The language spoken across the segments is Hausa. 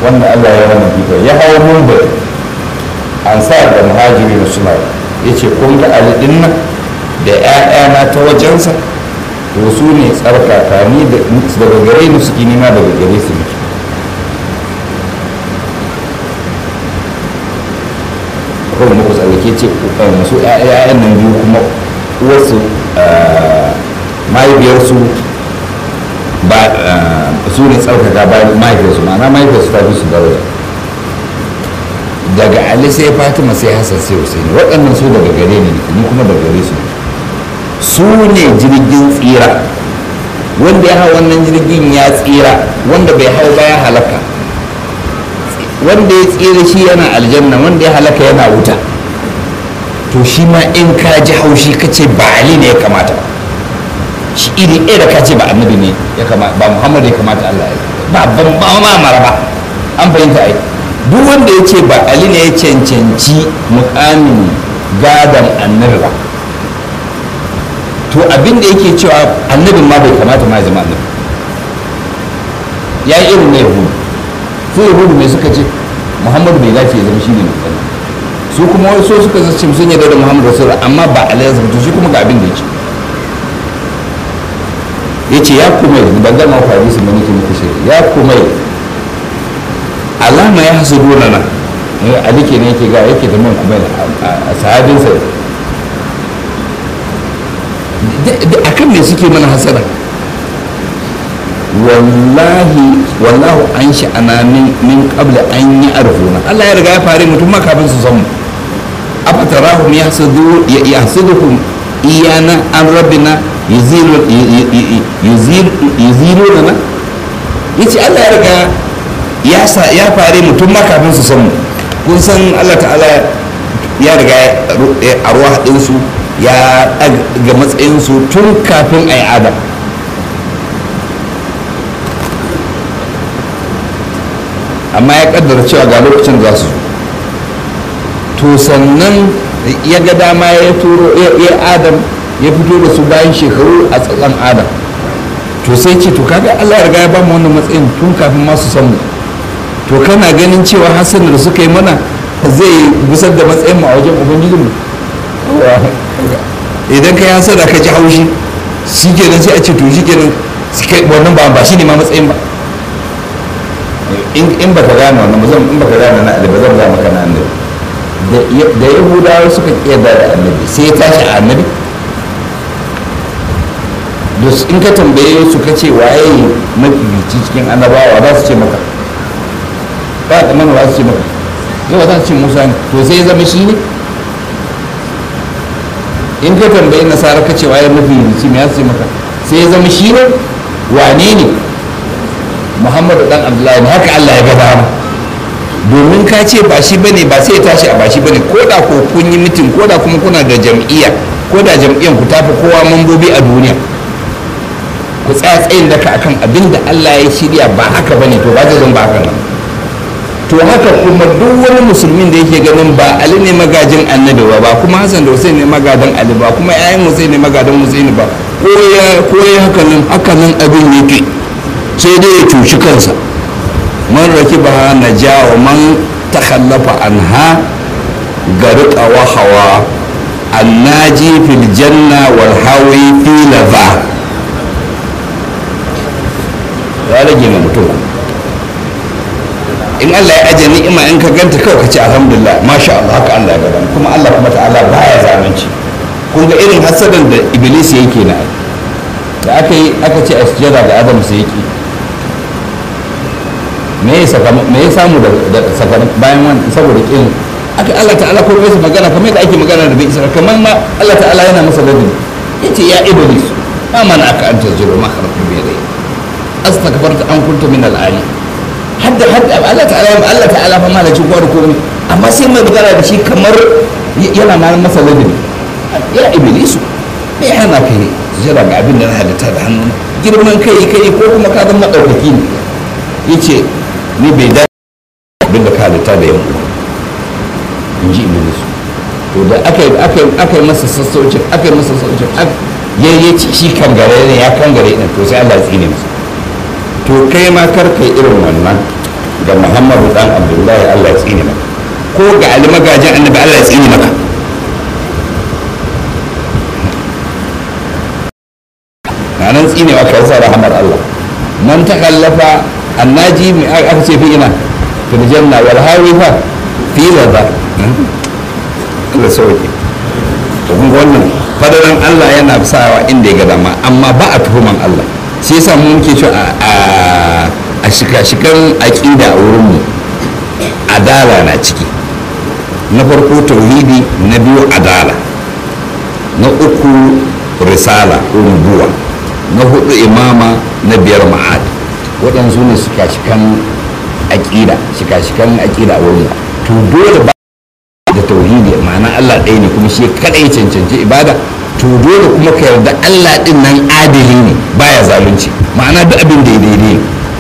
wanda Allah ya wannan fito ya hawo mumbai ansar da muhajiri na suna ya ce kun ga ali din nan da 'ya'yana ta wajensa to su ne tsarkaka ni daga gare ni suke nima daga gare su ne kuma muku tsallake ce su 'ya'yan nan biyu kuma uwarsu mahaifiyarsu ba su ne tsarkaka bayan mahaifiyarsu ma'ana mahaifiyarsu ta fi su daraja daga ali sai fatima sai hassan sai husaini waɗannan su daga gare ne ni kuma daga gare su su ne jirgin tsira wanda ya hau wannan jirgin ya tsira wanda bai hau ba ya halaka wanda ya tsira shi yana aljanna wanda ya halaka yana wuta to shi ma in ka ji haushi ka ce ba ali ne ya kamata shi iri ɗaya da ka ce ba annabi ne ya kamata ba muhammadu ya kamata allah ya ba ban ba ma mara ba an fahimta ai duk wanda ya ce ba ali ne ya cancanci mukamin gadon annabi ba to abin da yake cewa annabin ma bai kamata ma ya zama annabi ya yi irin na yahudu su yahudu mai suka ce muhammadu bai dace ya zama shi ne mai su kuma wani so suka zace sun yarda da muhammadu rasulullah amma ba alayhi to shi kuma ga abin da yake ya ce ya kuma yi ban gama ku hadisi mai nake muku shi ya kuma yi alama ya hasu dole na ali ke ne yake ga yake da man kuma a sahabinsa a kan me suke mana hasara wallahi wallahu an sha'ana min qabla an yi arfuna Allah ya riga ya fare mutum ma kafin su san mu afatarahum yahsudu yahsuduhum iyana an rabbina yuzilu yuzilu lana yace Allah ya riga ya sa ya fare mutum ma kafin su san mu kun san Allah ta'ala ya riga a ruwa ɗinsu ya ga matsayinsu tun kafin a yi adam amma ya kaddara cewa ga lokacin za su to sannan ya ga dama ya turo ya adam ya fito da su bayan shekaru a tsatsan adam to sai ce to kaga allah ya riga ya ba mu wannan matsayin tun kafin masu san mu to kana ganin cewa hassan da suka yi mana zai gusar da matsayin mu a wajen ubangijinmu idan ka yi hasada ka ji haushi shi kenan sai a ce to shi kenan wannan ba ba shi ne ma matsayin ba in ba ka gane wannan ba in ba ka gane na ba zan zama kana annabi da yahudawa suka kiyarda da annabi sai ya tashi a annabi in ka tambaye su ka ce waye mafifici cikin annabawa za su ce maka ba da mana za su ce maka yau za su ce musa ne to sai ya zama shi ne in ka tambayi nasara ka ce waye mafifici me ya ce maka sai ya zama shi ne wane ne muhammadu dan abdullahi ne haka allah ya gaba mu domin ka ce ba shi bane ba sai ya tashi a ba shi bane ko da ko kun yi mitin ko da kuma kuna da jam'iyya ko da jam'iyyar ku tafi kowa mambobi a duniya ku tsaya tsayin daka akan abin da allah ya shirya ba haka bane to ba zai zama ba haka nan to haka kuma duk wani musulmin da yake ganin ba ali ne magajin annabi ba ba kuma hassan da hussein ne magadan ali ba kuma yayan hussein ne magadan hussein ba ko ya ko ya haka nan haka nan abin yake sai dai ya cuci kansa man rakiba na jawa man takhallafa anha garqa wa hawa annaji fil janna wal hawi fi lava ya rage ma mutum in Allah ya aje ni'ima in ka ganta kawai ka ce alhamdulillah masha Allah haka Allah ya gaba kuma Allah kuma ta'ala baya zalunci kun ga irin hasadan da iblis yake na da aka yi aka ce a sujada da adam sai yake me ya saka me ya samu da saka bayan wannan saboda kin aka Allah ta'ala ko bai magana kamar yadda ake magana da bai isa kamar ma Allah ta'ala yana masa ladabi yace ya iblis ma mana aka anta zuru ma kharaqtu bi yadayya astakbarta an kunta min al-ali hadda hadda Allah ta'ala Allah ta'ala fa malacin kowa da komai amma sai mai magana da shi kamar yana ma masa ladabi ya iblisu me ya hana kai jira ga abin da na halitta da hannu girman kai kai ko kuma ka zama ɗaukaki ne yace ni bai da abin da ka halitta da yanku in ji iblisu to da aka aka yi masa sassaucin aka yi masa sassaucin ya yi shi kangare ne ya kangare ne to sai Allah ya tsine masa to kai ma kar kai irin wannan ga muhammadu dan abdullahi allah ya tsine maka ko ga ali magajin annabi allah ya tsine maka ranar tsinewa ka yasa rahamar allah man ta kallafa annaji mai aka ce fi ina fil janna wal hawifa fi laza Allah sauke to kun wannan fadaran Allah yana sawa inda ya ga dama amma ba a tuhuman Allah shi yasa mu muke cewa a a shika-shikan aqida a wurin mu adala na ciki na farko tauhidi na biyu adala na uku risala ko nubuwa na hudu imama na biyar ma'ad waɗansu ne shika-shikan aƙida shika-shikan aƙida a wurin to dole ba da tauhidi ma'ana Allah ɗaya ne kuma shi kaɗai cancanci ibada to dole kuma ka yarda Allah ɗin nan adili ne baya zalunci ma'ana duk abin da ya daidai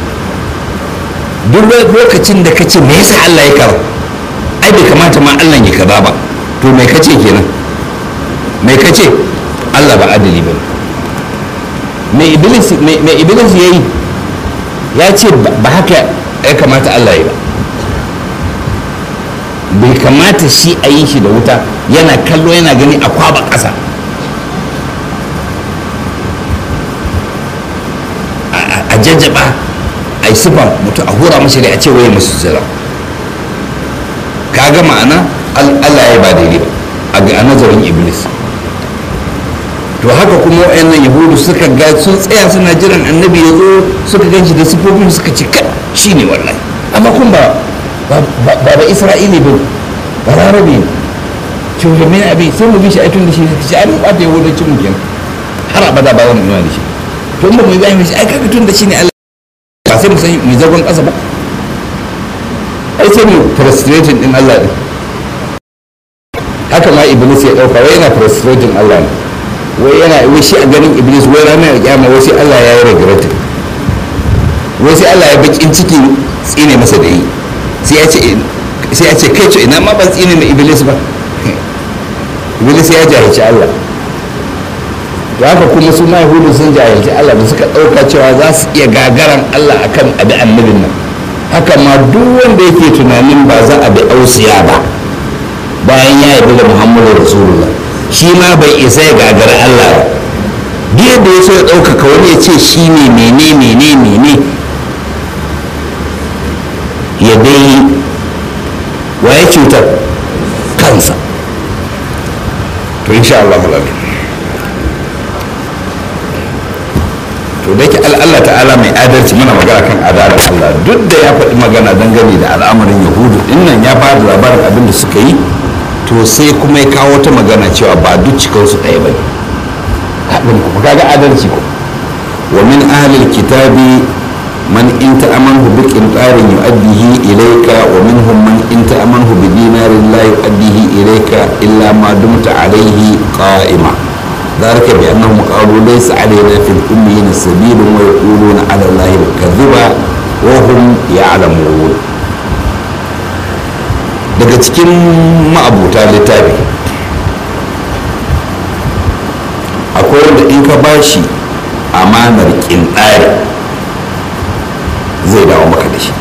duk lokacin da ka ce me yasa Allah ya kara ai bai kamata ma Allah ya kaza ba to me kace kenan me kace Allah ba adili ba me iblis me iblis yayi ya ce ba haka ya kamata Allah ya ba bai kamata shi a yi shi da wuta yana kallo yana gani a kwaba ƙasa a jajjaba a yi sufa mutu a hura mashi da a ce waye musu zira ka ga ma'ana Allah ya ba daidai ba a nazarin iblis to haka kuma wayannan yahudu suka ga sun tsaya suna jiran annabi ya zo suka gan shi da sifofin suka ce kai shi ne wallahi amma kun ba ba ba isra'ili ba ba larabe ne cewa mai abin sai mu bi shi a tun da shi shi ai mun bata yahudancin mu kenan har abada ba wani nuna da shi to in ba mu yi bayan shi ai kaga tun da shi ne Allah ba sai mu san mu zagon kasa ba ai sai mu frustrating din Allah din haka ma iblis ya dauka wai yana frustrating Allah ne wai yana wai shi a ganin iblis wai ranar kiyama wai sai Allah ya yi regret wai sai Allah ya bakin ciki tsine masa da yi sai ya ce sai ya ce kai to ina ma ban tsine mai iblis ba iblis ya jahilci Allah to haka kuma su ma yahudu sun jahilci Allah da suka ɗauka cewa za su iya gagaran Allah akan abi annabin nan haka ma duk wanda yake tunanin ba za a bi ausiya ba bayan ya yi da muhammadu rasulullah shi ma bai isa ya gagara Allah ba biya da ya so ya ɗaukaka wani ya ce shi ne mene mene mene ya dai waye cutar kansa to insha Allah alamin to da ke Allah ta'ala mai adalci mana magana kan adalar Allah duk da ya faɗi magana dangane da al'amarin yahudu dinnan ya ba da labarin abin da suka yi to sai kuma ya kawo ta magana cewa ba duk cikinsu ɗaya ba ne haɗin kuma kaga adalci ko wa min ahlil kitabi man in ta'amanhu bi qintarin yu'addihi ilayka wa minhum man in ta'amanhu bi dinarin la yu'addihi ilayka illa ma dumta alayhi qa'ima ذلك بأنهم قالوا ليس علينا في الأميين سبيل ويقولون على الله الكذب وهم يعلمون daga cikin ma'abuta littafi akwai wanda in ka bashi amanar ƙinɗari zai dawo maka da shi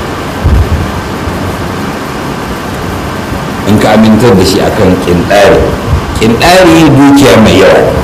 in ka amintar da shi akan ƙinɗari ƙinɗari dukiya mai yawa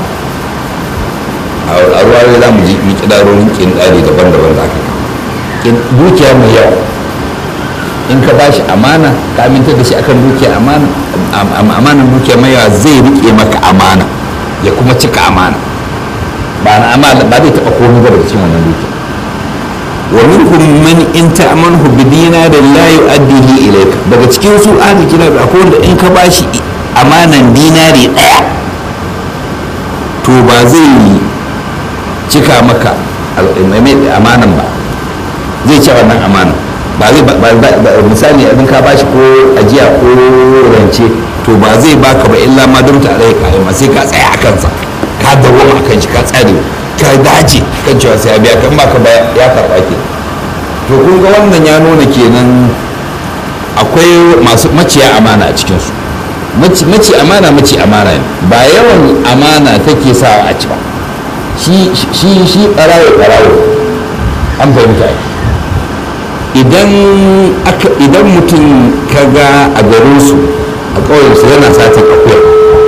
a ruwa za mu ji ƙidarorin ƙinɗari daban-daban da aka dukiya mai yawa in ka bashi amana ka amintar da shi akan dukiya amana amanan dukiya mai yawa zai rike maka amana ya kuma cika amana ba na amana ba zai taba komai ba daga cikin wannan dukiya wa minkum man in ta'manhu bi dinarin la yu'addihi ilayka daga cikin su ahli kitab akwai wanda in ka bashi amanan dinari daya to ba zai cika maka amanan ba zai ci wannan amanan ba zai misali abin ka bashi ko ajiya ko rance to ba zai baka ba illa ma don tare ka ma sai ka tsaya a kansa ka dawo a kan shi ka tsare ka dace kan cewa sai ya biya kan baka ba ya karba ke to kun ga wannan ya nuna kenan akwai masu maciya amana a cikin su maci amana maci amana ne ba yawan amana take sa a ci ba shi shi shi barawo barawo an fahimta ai idan mutum ka ga a garinsu a ƙauyensu yana satin akuya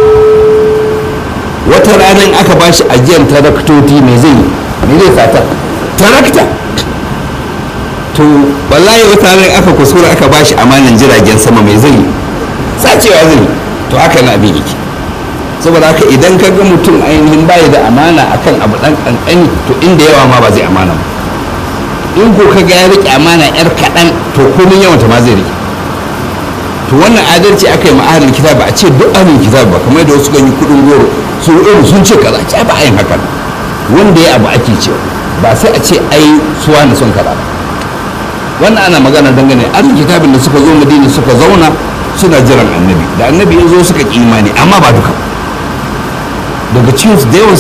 wata ranar aka ba shi ajiyar taraktoti mai zai me zai sata tarakta to wallahi wata ranar aka kusura aka ba shi amanan jiragen sama mai zai sacewa zai to haka na abin yake saboda haka idan ka ga mutum ainihin baya da amana akan abu dan kankani to inda yawa ma ba zai amana ba in ko ka ga ya rike amana yar kaɗan to komin yawan ta ma zai rike to wannan adalci aka yi ma ahlul kitab ba a ce duk ahlul kitab ba kamar da wasu ganyi kudin goro su irin sun ce kaza ce ba a yin haka wanda ya abu ake cewa ba sai a ce ai suwa na son kaza wannan ana magana dangane ahlul kitabin da suka zo madina suka zauna suna jiran annabi da annabi ya zo suka ki imani amma ba duka daga cikin da yawan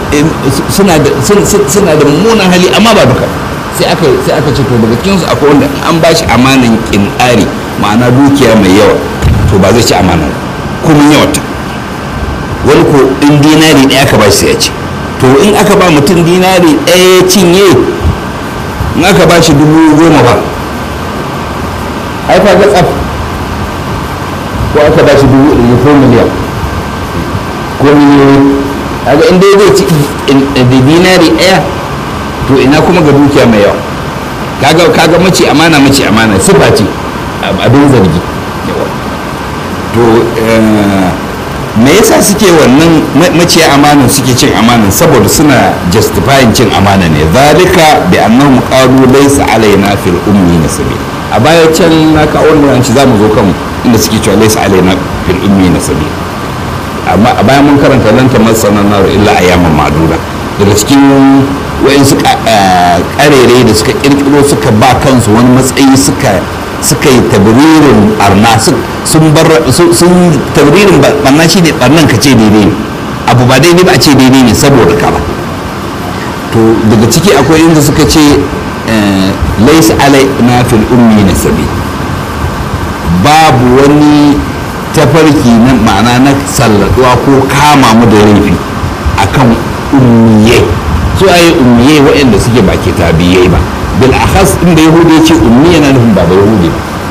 suna da mummunan hali amma ba duka sai aka sai aka ce to daga cikin su akwai wanda an ba shi amanan kinari ma'ana dukiya mai yawa to ba zai ci amana kuma yawata wani ko in dinari ɗaya aka ba shi sai ya ci to in aka ba mutum dinari ɗaya ya cinye in aka ba shi dubu goma ba ai ka ga tsaf ko aka ba shi dubu ɗari ko miliyan ko miliyoyi kaga in dai zai ci da dinari ɗaya to ina kuma ga dukiya mai yawa kaga kaga mace amana mace amana sifa ce abin zargi to me yasa suke wannan maciya amanan suke cin amanan saboda suna justifying cin amana ne zalika bi annahum qalu laysa alaina fil ummi nasabi a baya can na ka wannan shi zamu zo kan inda suke cewa laysa alaina fil ummi nasabi amma a baya mun karanta lan tamassana nar illa ayyaman ma'duda daga cikin wayansu karere da suka kirkiro suka ba kansu wani matsayi suka suka yi tabririn barna sun bar sun tabririn barna shi ne barnan ka ce daidai ne abu ba daidai ba a ce daidai ne saboda ka ba to daga ciki akwai inda suka ce laisa alai na fil ummi na sabi babu wani tafarki na ma'ana na salladuwa ko kama mu da laifi akan ummiyai su ayi ummiyai waɗanda suke ba kitabiyai ba bil akhas inda yahudi ce ummi yana nufin ba da yahudi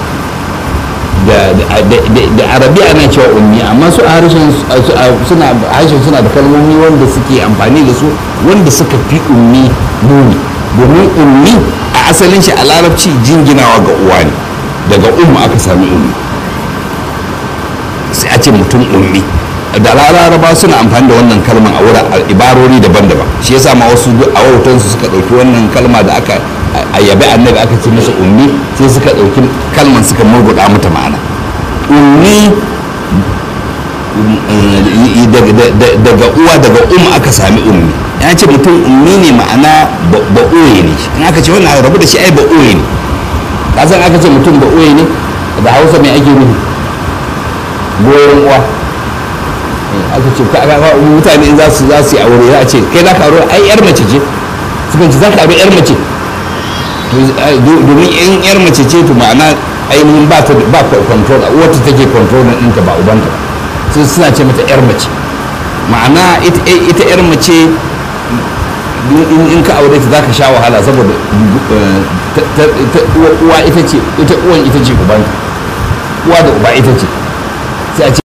da arabiya ana cewa ummi amma su a harshen suna harshen suna da kalmomi wanda suke amfani da su wanda suka fi ummi muni domin ummi a asalin shi a larabci jinginawa ga uwa ne daga umma aka sami ummi sai a ce mutum ummi da laraba suna amfani da wannan kalman a wurin ibarori daban-daban shi yasa ma wasu a wautansu suka ɗauki wannan kalma da aka a yabi annabi aka ce masa ummi sai suka ɗauki kalman suka murguɗa mata ma'ana ummi daga uwa daga umma aka sami ummi ya ce mutum ummi ne ma'ana ba'oye ne in aka ce wannan rabu da shi ai ba'oye ne kasan aka ce mutum ba'oye ne da hausa mai ake nufi goyon uwa aka ce mutane in za su za su yi aure za a ce kai za ka aure ai yar mace ce suka ce za ka aure yar mace domin in yar mace ce to ma'ana ainihin ba ta ba control wata take control ɗinta ba ubanta ba sai suna ce mata yar mace ma'ana ita yar mace in ka aure ta za ka sha wahala saboda uwa ita ce ita uwan ita ce ubanta uwa da uba ita ce sai a ce